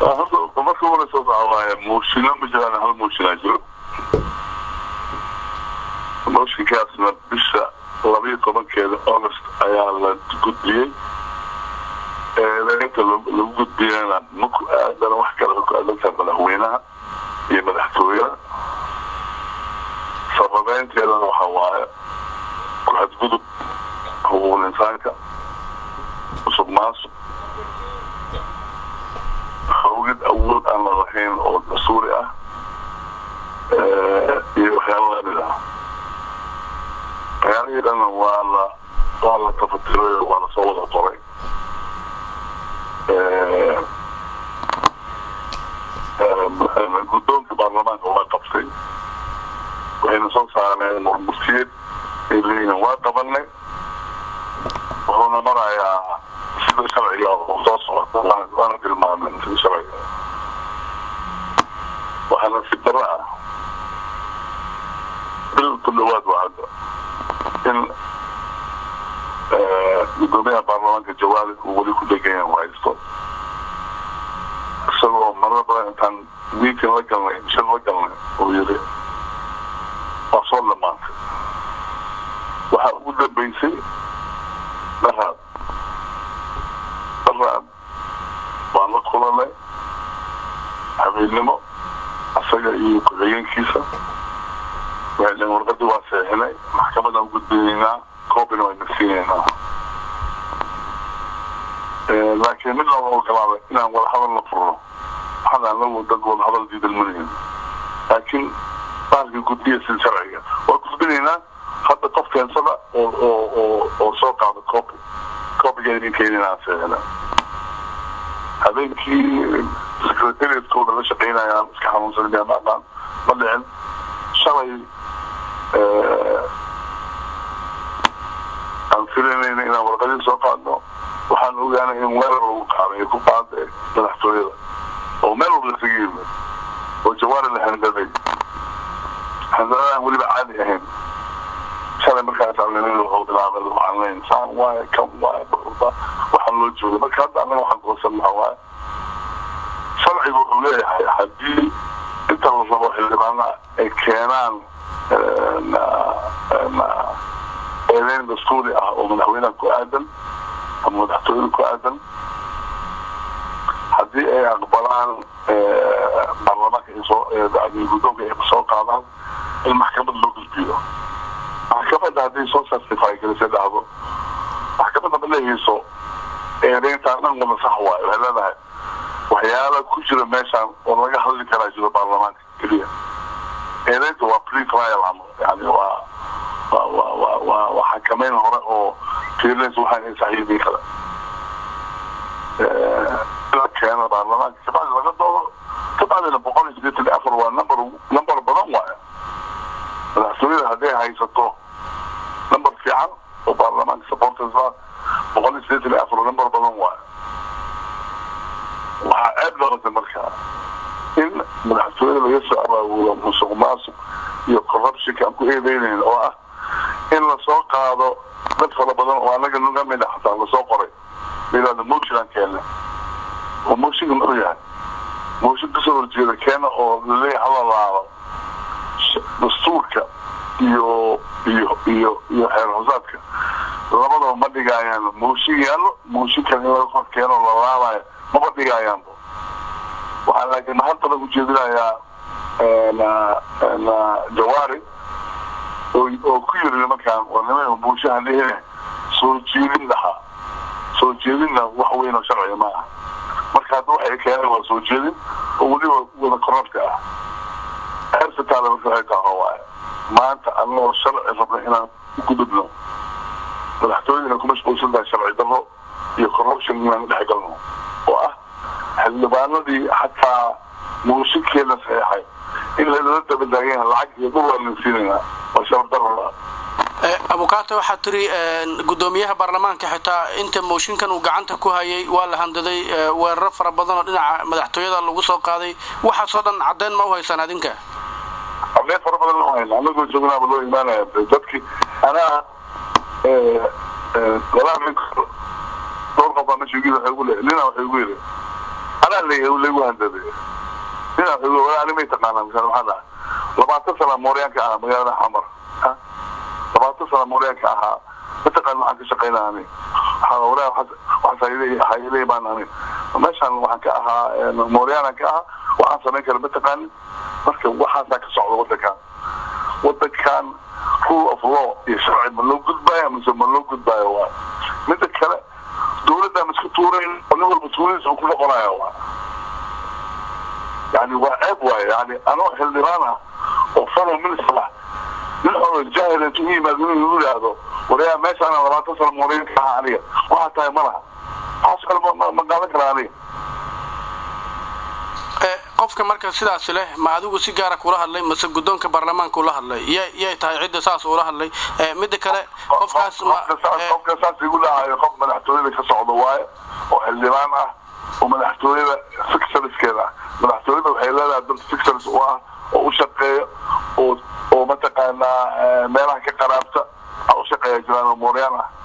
horta marka hore soo saxa waaye muushino ma jiraan hal muushinaa jiro mooshinkaasna bisha labiyo tobankeeda august ayaa la gudbiyey eedeynta lagu gudbiyana maku aadana wax kale ku aadantaha madaxweynaha iyo madaxtooyada sababeynteedana waxa waaye ku-xadgudub xuquuqul insaanka musuq maasuq hawgid awood aan la lahayn oo dastuuri ah iyo waxyaaba lamid ah waxyaalihii dhanna waa la waa la tafatiray waa lasoo wada qoray guddoonka baarlamaanka waa qabtay waxayna soo saareen murmurtiyeed ay leeyihiin waa qabanay wuxuuna marayaa sida sharciga oo soo socota waana tilmaamen sida sharciga waxaana si daro ah bil ku dhawaad waa hadda in gudoomiyaha baarlamaanka jawaari uu weli ku degan yahay haysto isagoo marar badan intaan meeting la galnay shir la galnay uu yiri waa soo dhamaantay waxaa ugu dambeysay dharaad dharaad waan la kulanay habeennimo asaga iyo ku-xigeenkiisa waxay dhaheen warqadii waa seexinay maxkamadaan gudbinaynaa koobina wayna siinaynaa laakiin mid lama ogolaaday inaan wadahadal la furno waxaan anagu dad wadahadal diidan malihin laakiin baalka gudbiya sida sharciga waa gudbinaynaa hadda qof keensada oo oo oo oo soo qaada copy copyga idin keeninaa seexina habeenkii secretariatkooda la shaqeynayaan iska xanuunsan miyaa ma aqaan ma dhicin shalay aan filanayna inaan warqadii soo qaadno waxaan ogaanay in weerar lagu qaaday ku qaaday madaxtooyada oo meel walba isaga yimid oo jawaari la handaday handadadaan weliba caadi ahayn shalay markaas alnin wuxuu bilaabay macalinayn saan waaye kan waaye waxaan loo joogay marka hadda annaga waxaan goosan lahaa waaye sharcigu wuxuu leeyahay haddii inta la rabo xildhibaana ay keenaan eedeyn dastuuri ah oo madaxweynaha ku aadan ama madaxtooyada ku aadan haddii ay aqbalaan baarlamaanka soo guddoonka ay soo qaadaan in maxkamad loo gudbiyo maxkamadda haddii soo certify garisay dhahdo maxkamadda ma leehayso eedeyntaan dhan wada sax waayo waxay leedahay waxyaala ku jira meeshaan oo laga hadli karaa jiro baarlamaanka keliya eedeynta waa pre trial ama yani waa waa waa waa waa waa xakameyn hore oo fiirinaysa waxaan ay saxiibin kara la keeno baarlamaanka kabacdi laga doodo kabacdina boqol iyo sideetan iyo afar waa number number badan waayo madaxtooyada hadday haysato number fiican oo baarlamaanka supporters ah boqol iyo sideetan iyo afar number badan waayo waxaa ceeb noqotay markaa in madaxtooyada laga soo abaawulo musuq maasuq iyo corruptionka aan ku eedeynayn oo ah in lasoo qaado dad fara badan oo anaga naga mid a xataa lasoo qoray layidhahdo motion aan keena oo motionka muxuu yahay motion kasoo horjeeda keena oo laleeyahay halalaado dastuurka iyo iyo iyo iyo xeer hosaadka labadaba ma dhigaayaan mooshin yaallo mooshinkan in laga kor keeno lalaabayo maba dhigaayaanba waxaan laakiin mahad badan ujeedinayaa jawaari oo ku yiri nimankaan waa niman buushaha lehine soo jeedin lahaa soo jeedinna wax weyn oo sharciga ma aha marka hadda waxay keeneen waa soo jeedin oo weliba wada korabka ah hersataada marka waxay tahay waaye maanta annagoo sharci rabna inaan u gudubno madaxtooyadina ku mashquulsan tahay sharci darro iyo corruption inaan dhex galno oo ah xildhibaanadii xataa muushinkeena saxeexay in lala dabadaagan yahay lacag iyo dhul aan siinayna waa sharaf darro abukaate waxaa tiri guddoomiyaha baarlamaanka xitaa inta mooshinkan uu gacanta ku hayay waa la handaday weeraro fara badan oo dhinaca madaxtooyada lagu soo qaaday waxaasoo dhan caddeyn ma u haysaan adinka caddeyn fara badan loo hayna anagoo joognaaba loo imaanaya dadkii anaa walaa dhowr qof baa meesha igu waxay ugu le nina waxay ugu yidhi anaa laygu handaday ninaa walaa animay taqaanaa misal maxaa dhahay labaatan sana mooryaanka ahaa magaalada xamar labaatan sana mooryaanka ahaa mataqaan waxaan ka shaqaynaa ani walaa waxaashayle baan ani meeshaan waxaan ka ahaa mooryaanan ka ahaa waxaan samayn kara mataqaanin marka waxaasaa ka socda wadankan wadankan rule of law iyo sharci ma loo gudbaayo mise ma loo gudbaayo waa mida kale dawladda ma isku tuurayn oo nin walba tuuradiisa uu ku noqonayo waa yani waa ceeb waaye yani anoo xildhibaan ah oo fellow minister ah nin xolo jahil intuu u yimaado inuu yidhaahdo warayaa meeshaana labaatan sano mooryaanka ahaa aniga waxaa tahay ma laha waxaas kale ma qaadan karaa aniga qofka marka sidaas leh ma adigu si gaara kula hadlay mase guddoonka baarlamaanka ula hadlay yay tahay cidda saas ula hadlay midda kale qofkaas qofka saas igu dhahayo qof madaxtooyada ka socdo waaye oo xildhibaan ah oo madaxtooyada fixerskeeda ah madaxtooyada waxay leedahay dad fixers u ah oo u shaqeeya oo oo mataqaanaa meelaha ka qaraabta a u shaqeeya jiraan oo mooryaan ah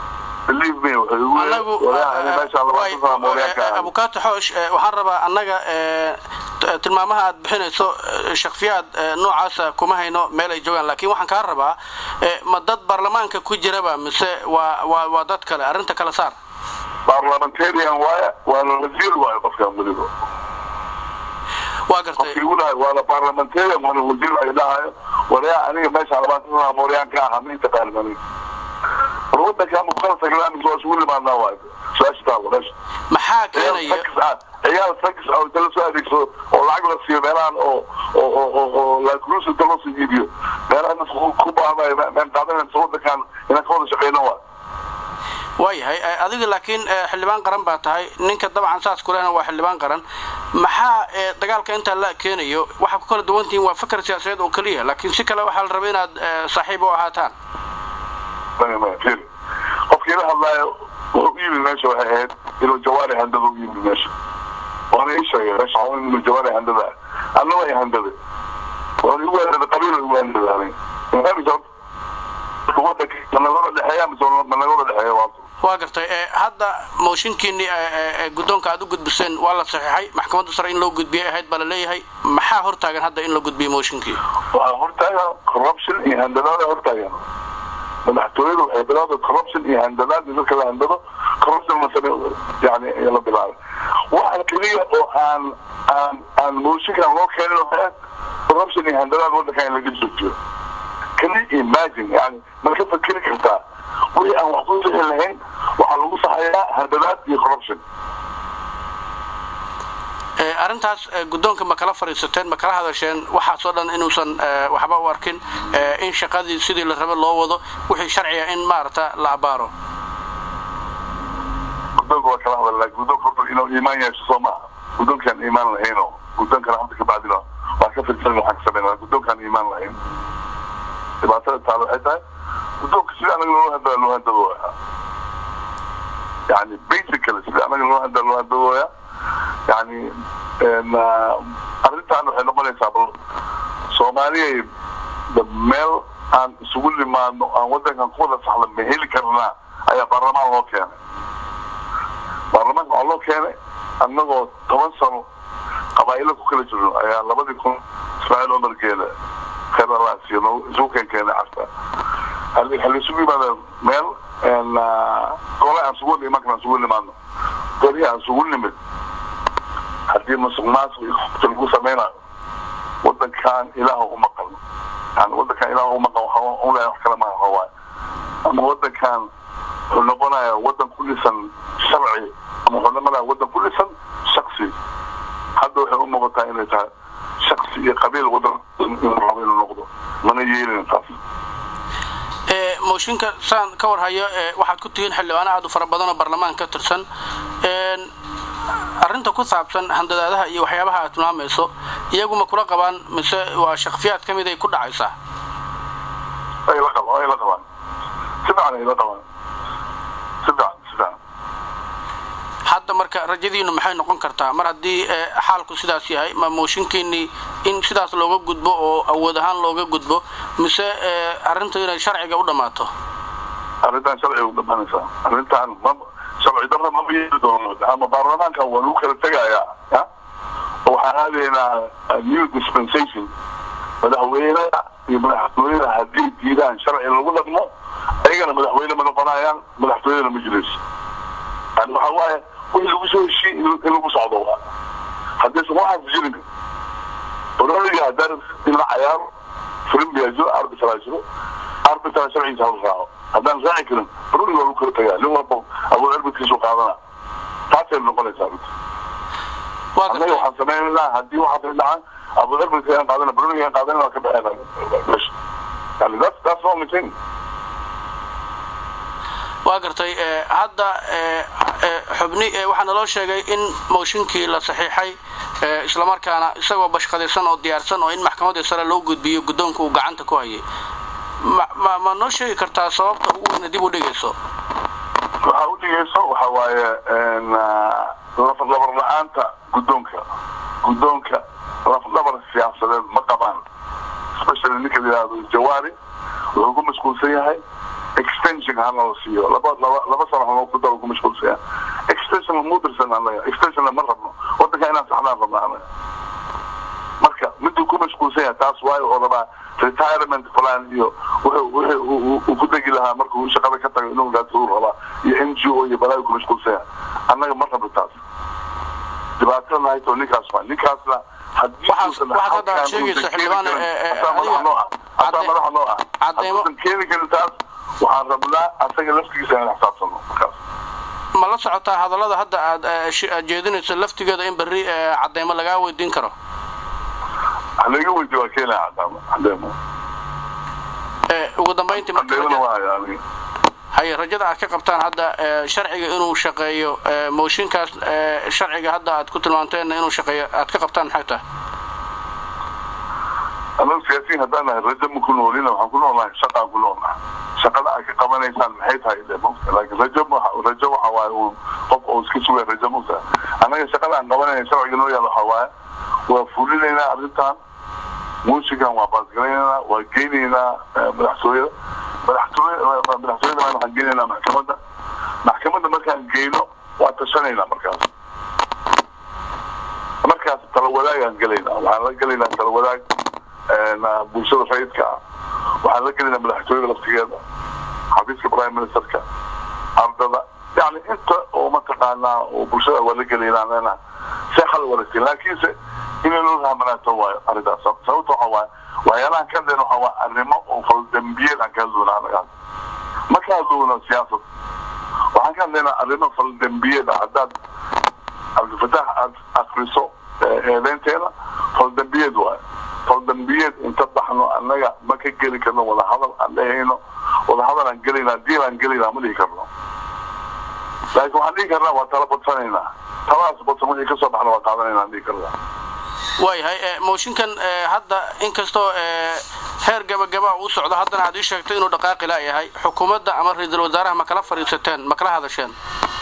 abukato xoosh waxaan rabaa annaga tilmaamaha aad bixinayso shaksiyaad noocaasa kuma hayno meel ay joogaan lakin waxaan kaa rabaa ma dad baarlamaanka ku jiraba mise waa waa waa dad kale arrinta kale saar parliamentarian waaya waana wasiir waayo qofkan weliba waa gartay qofkii igu dhahay waana parliamentarian waana wasiir ay dhahayo warayaa aniga meesha labaatan sana mooryaan ka ahaa ma intaqaanin aniga wadanka muqalsaglaamig waa isugu limaadnaa waay su-aasha taalo meesha maxaa keenaya ciyaal sax oo inta lasoo adeegsado oo lacag la siiyo meelahan oo oo oo oo lacruise inta loo soo iibiyo meelahan ku baahnayo meen qaadanaysa wadankan inaan ka wada shaqeyno waa waayahay adiga laakiin xildhibaan qaran baa tahay ninka dabcan saas kulehna waa xildhibaan qaran maxaa dagaalka intaa la keenayo waxaa ku kala duwan tihiin waa fakar siyaasadeed oo keliya laakiin si kale waxaa la rabay inaad saaxiib u ahaataan qofkii la hadlaayo wuxuu u yimid meesha waxay ahayd inuu jawaari handada u yimid meesha waana ii sheegay meesha inuu jawaari handada anna way handaday waana igu handada qabiil igu handadaanay wadanka managooda dhexeeya mise managooda dhexeeya waa waa gartay hadda mooshinkiini guddoonka aad u gudbiseen waa la saxiixay maxkamadda sare in loo gudbiyay ahayd baa la leeyahay maxaa hortaagan hadda in la gudbiyo mooshinkii waxaa hortaagan corruption iyo handadaada hortaagan madaxtooyadu waxay bilowday corruption iyo handadaad in dadka la handado corruption masane yani la bilaabay waxa keliya oo aan aan aan mooshinkan loo keenin waxay corruption iyo handadaad wadankan in laga joojiyo can you imagine yani ma ka fakeri kartaa wixii aan wax ku sixi lahayn waxaa lagu saxayaa handadaad iyo corruption arrintaas guddoonka ma kala fadhiisateen ma kala hadasheen waxaasoo dhan inuusan waxba u arkin in shaqadii sidii la raba loo wado wixii sharciga in maarata la abaaro guddoonka waa kala hadal laakiin guddoonka horta inuu iimaan yeesho soo maaha guddoonkaan iimaan lahayno guddoonkana hadda kabacdina waa ka fidsan waxaan ka sameynaa guddoonkaan iimaan lahayn dhibaatada taalo waxay tahay guddoonka sida anaga loo hadaa loo handadooya yani basically sida anaga loo hadaa loo handadooya yani arrintan waxay noqonaysaa bal soomaaliya meel aan isugu limaadno aan wadankan ku wada saxda ma heli karnaa ayaa baarlamaan loo keenay baarlamaanka waxaa loo keenay annagoo toban sano qabaa'ilo ku kala jirno ayaa labadii kun ismaaciil omar geele khayr allah siiyo isugu keen keenay casta waxaa isugu yimaada meel gole aan isugu iman karna isugu limaadno golihii aan isugu nimid haddii masuq maasuq lagu samaynayo wadankan ilaah u maqan yani wadankan ilaah u maqan waxaa ulahay wax kale maaha waay ama wadankan wuxuu noqonaya wadan ku dhisan sharci ama wuxuu noqonaya wadan ku dhisan shaksi hadda waxay u muuqataa inay tahay shaksi iyo qabiil wadan inuu rabo inuu noqdo mana yeelin taas mooshinka saan ka warhayo waxaad ku tihiin xildhibaano aad u fara badan oo baarlamaan ka tirsan arrinta ku saabsan handadaadaha iyo waxyaabaha aad tilmaamayso iyaguma kula qabaan mise waa shaksiyaad ka mid ay ku dhacaysaa ay la qabaan ay la qabaan si fiican ay la qabaan si fiican si fiican hadda marka rajadiinu maxay noqon kartaa mar haddii xaalku sidaas yahay ma mooshinkiinii in sidaas looga gudbo oo awood ahaan looga gudbo mise arrintu inay sharciga u dhammaato arrintan sharciga u dhamaanaysaa arrintan ma sharci darra ma yeeli doono ama baarlamaankan waa lagu kala tegayaa ya oo waxaan aadaynaa new dispensation madaxweynaha iyo madaxtooyada haddii diidaan sharci lagu dhaqmo ayagana madaxweyne ma noqonayaan madaxtooyadana ma jirayso yani waxa waaye wixii lagu soo heshiin in lagu socdo waa haddaysan waxaas jirin baroniga haddaan in la cayaaro filimbiyaa jiro arbitraa jiro arbitraa sharcigiisa hala raaco haddaan raaci karin baroniga waa lagu kala tagaa nin walba awood arbitkiisu qaadana taasay noqonaysaa annaga waxaan samaynaa haddii waxaas dhacaan awood arbitkiisa aan qaadana baroniga aan qaadana waa ka baxeena meesha yani that's that's the only thing waa gartay hadda xubni waxaa naloo sheegay in mooshinkii la saxiixay islamarkaana isagoo bashqadaysan oo diyaarsan oo in maxkamadda sare loo gudbiyo guddoonka uu gacanta ku hayay ma ma noo sheegi kartaa sababta ugu weyna dib u dhigayso waxaa u dhigayso waxa waaye lafadhabar la-aanta guddoonka guddoonka lafdhabar siyaasadeed ma qabaan especially ninka la yidhahdo jawaari wuxuu ku mashquulsan yahay extension hana la siiyo laba laba laba sano hanoo ku daro ku mashquulsan yahay extension mu dirsan anaga extension ma rabno wadanka inaan saxnaan rabna anaga marka miduu ku mashquulsan yahay taas waayo oo rabaa retirement plan iyo wuxuu wuxuu uu ku degi lahaa markuu shaqada ka tago inuu raadsado rabaa iyo n g o iyo balaayo ku mashquulsan yahay annaga ma rabno taas dhibaatana hayto ninkaas waa ninkaasna waxaad hadda sheegaysa xildhibaan hataa madaxa noo ah hadduusan keeni karin taas waxaan rabnaa asaga laftigiisa inaan xisaabtano markaas ma la socotaa hadallada hadda aad jeedinayso laftigeeda in berri cadeymo lagaa weydiin karo laga weydiy waa keenaya cadaamo cadeemo ugu dambayntii cadeemona waa yani haye rajada aad ka qabtaan hadda sharciga inuu shaqeeyo mooshinkaas sharciga hadda aad ku tilmaanteenna inuu shaqeeyo aad ka qabtaan maxay tahay annagu siyaasiyiin haddaan nahay rajo ma ku noolina waxaan ku noolnahay shaqaan ku noolnahay shaqada aad ka qabanaysaan maxay tahay de mota laakiin rajo rajo waxa waaye uu qof oo iska sugaya rajo mota annaga shaqada aan qabanayna sharciga noo yaala waxa waaye waa fulinaynaa arrintan muusigan waa baasgalaynaa waa geynaynaa madaxtooyada madaxtooyada madaxtooyada waxaan geynaynaa maxkamadda maxkamadda markaan geyno waa tashanaynaa markaas markaas tala wadaagaan gelaynaa waxaan la gelaynaa tala wadaag bulshada rayidka ah waxaan la gelaynaa madaxtooyada laftigeeda xafiiska prime ministerka ardada yani inta oo mataqaanaa oo bulshada waa la gelaynaa leena see xal wanaagsan laakiinse inay loo rahmanaato waayo arrintaas sababta waxa waaye waxyaalahan ka hadleen waxa waa arrimo oo faldambiyeed aan ka hadloona anagaan ma ka hadlowna siyaasad waxaan ka hadlaynaa arrimo faldambiyeed ah haddaad cabdifatax aad akriso eedeenteena faldambiyeed waayo faldambiyeed inta baxno annaga ma ka geli karno wadahadal aan dhehayno wadahadal aan gelaynaa diil aan gelaynaa ma dhihi karno laakiin waxaan dhihi karnaa waa tala badsanaynaa taladaas badsan wixii kasoo baxna waa qaadanaynaa aan dhihi karnaa waayahay mooshinkan hadda inkastoo heer gabagaba uu socdo haddana aad ii sheegtay inuu dhaqaaqi laayahay xukuumadda ama ra-iisul wasaaraha ma kala fadhiisateen ma kala hadasheen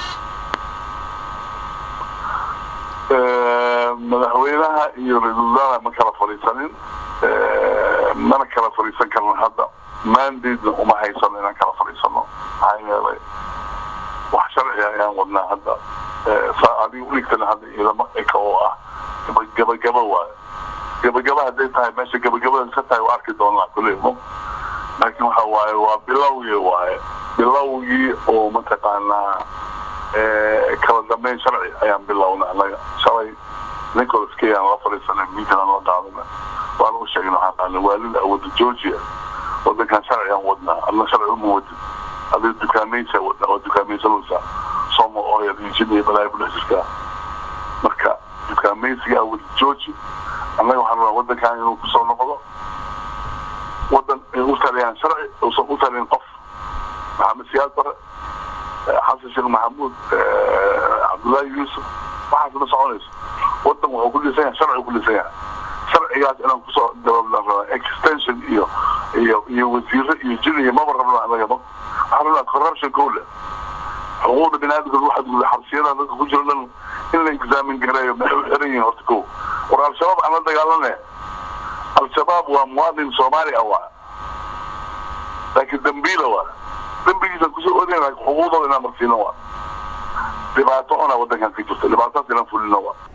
madaxweynaha iyo ra-iisul wasaaraha ma kala fadhiisanin mana kala fadhiisan karno hadda mandadna uma haysano inaan kala fadhiisano maxaa yeelay wax sharci ayaan wadnaa hadda adiga uligtana hadda ciidamo eka oo ah gabagaba waayo gabagaba hadday tahay meesha gabagabada ka tahay waa arki doonaa kuley laakiin waxa waaye waa bilowgii waaye bilowgii oo mataqaanaa kala dambeyn sharci ayaan bilowna anaga shalay nicholas kay aan la fadhiisanay miitan aan la qaadana waan u sheegna waxaan qaadnay waalida awooda georgia wadankan sharci aan wadnaa adna sharci uma wadin adiga dukaamaysa wadnaa waa dukaamaysanaysaa somo oil iyo jin iyo balaayo kudhex jirtaa marka dukaamaysiga awooda georgia annaga waxaan rabaa wadankan inuu kusoo noqdo wadan u taliyaan sharci uusan u talin qof maxamed siyaad bare xasan sheekh maxamuud cabdullaahi yuusuf waxaas ma soconayso wadan wuxuu ku dhisan yahay sharci ku dhisan yahay sharcigaas inaan kusoo dabaablaan rabaa extension iyo iyo iyo wasiiro iyo jin iyo maba rabno anaga ma waxaan rabnaa corruption kowle xuquuqda biniaadamka waxaad guda xabsiyada dadka ku jiro dhan in la exaamin gareeyo maxay u xiran yihiin horta kow war al-shabaab aan la dagaalane al-shabaab waa muwaadin soomaali ah waa laakiin dambiila waa dambigiisa kusoo odaya laakiin xuquuqdooda inaan marsiino waa dhibaato ona wadankan ka jirto dhibaatadaas inaan fulino wa